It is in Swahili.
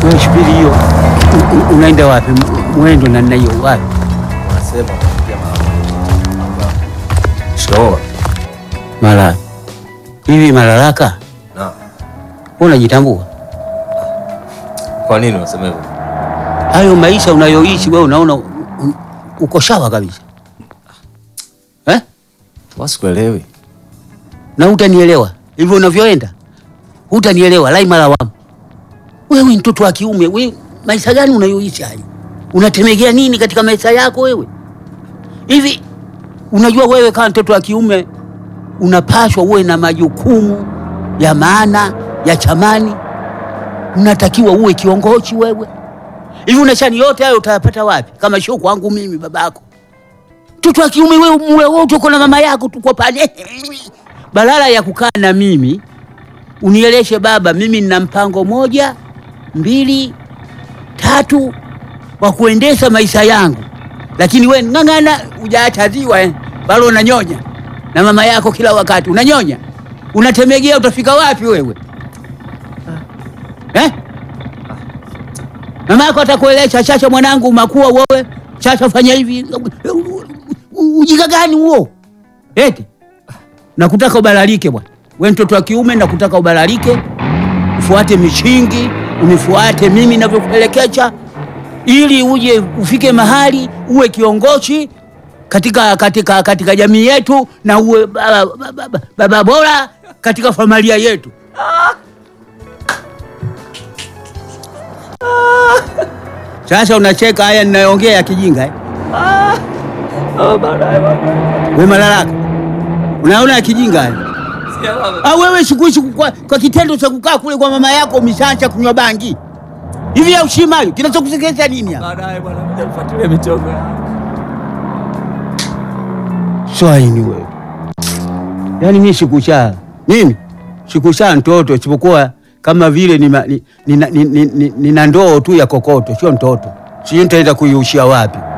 Wewe shubiri hiyo. U- u- Unaenda wapi? M- Mwendo na nina hiyo wapi? Wanasema kupitia mama. Shikamoo. Mara. Hivi Malalaka, Na wewe unajitambua? kwa nini unasema hivyo? Hayo maisha unayoishi wewe unaona u- u- uko sawa kabisa. Eh? Wasikuelewi. Na hutanielewa. Hivyo unavyoenda. Hutanielewa lai mara wamu. Wewe ni mtoto wa kiume, wewe maisha gani unayoishi hayo? Unatemegea nini katika maisha yako wewe? Hivi unajua wewe kama mtoto wa kiume unapaswa uwe na majukumu ya maana ya chamani, unatakiwa uwe kiongozi wewe. Hivi unashani yote hayo utayapata wapi kama sio kwangu mimi babako? Mtoto wa kiume wewe, muwe wote uko na mama yako tuko pale, badala ya kukaa na mimi unieleshe baba, mimi nina mpango moja mbili tatu wa kuendesha maisha yangu, lakini we ng'ang'ana, hujaacha ziwa eh, bado unanyonya na mama yako kila wakati unanyonya, unatemegea, utafika wapi wewe eh? Mama yako atakuelesha, chacha mwanangu, makuwa wewe, chacha fanya hivi. Ujinga gani huo eti? Nakutaka ubalalike bwana, we mtoto wa kiume, nakutaka ubalalike, ufuate mishingi, unifuate mimi navyokuelekeza, ili uje ufike mahali uwe kiongozi katika, katika, katika jamii yetu na uwe baba, baba, baba bora katika familia yetu. Sasa unacheka haya ninayoongea ya kijinga eh? We Malalaka, unaona ya kijinga haya? Ah, wewe sikuishi kwa, kwa kitendo cha kukaa kule kwa mama yako umeshaanza kunywa bangi hivi ya ushima hayo kinachokusekesha nini hapa? Baadaye bwana, mja mfuatilie michongo. Swaini wewe, yaani mimi sikushaa, mimi sikushaa mtoto, isipokuwa kama vile nina ni, ni, ni, ni, ni, nina ndoo tu ya kokoto, sio mtoto. Sijui nitaenda kuiushia wapi.